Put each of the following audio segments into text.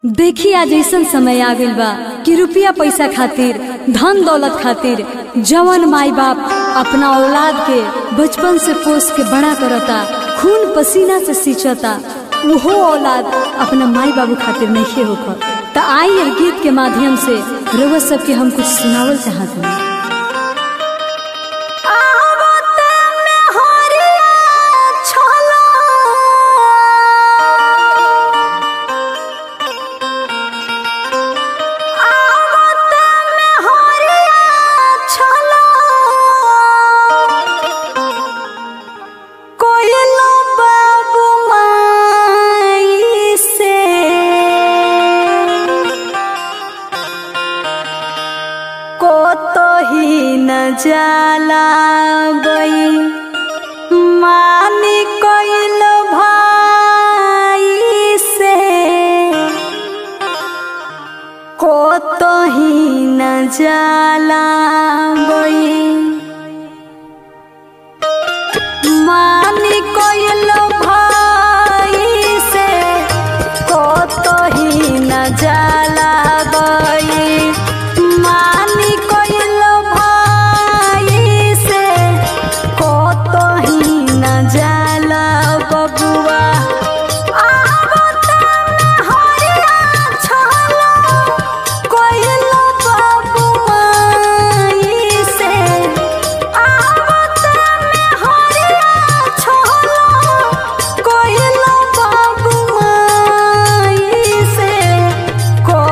देखी आज ऐसन समय आ गइल बा कि रुपया पैसा खातिर धन दौलत खातिर जवन माई बाप अपना औलाद के बचपन से पोस के बड़ा करता खून पसीना से सींचता उहो औलाद अपना माई बाबू खातिर नहीं होकर त आई ये गीत के माध्यम से रउआ सबके हम कुछ सुनावल चाहत हूँ जाला गई मानी कइल भाई से को तो ही न जाला गई मानी कइल भाई से को तो ही न जाला गई मानी कइल जाला बबुआ को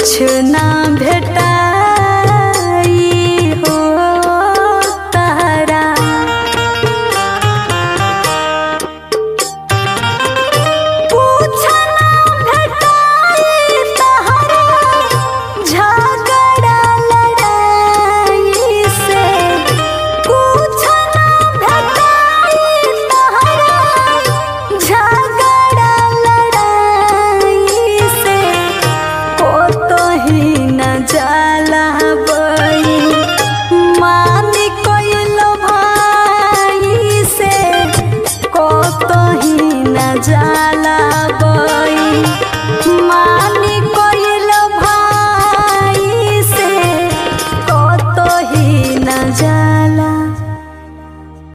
कुछ ना भेटाई हो तारा कुछ ना भेटाई तहरा झगड़ा लड़ाई से कुछ ना भेटाई तहरा झगड़ा लड़ाई से को तो ही न जाला बई मानी कोइलो भाई से को तो ही न जाला बई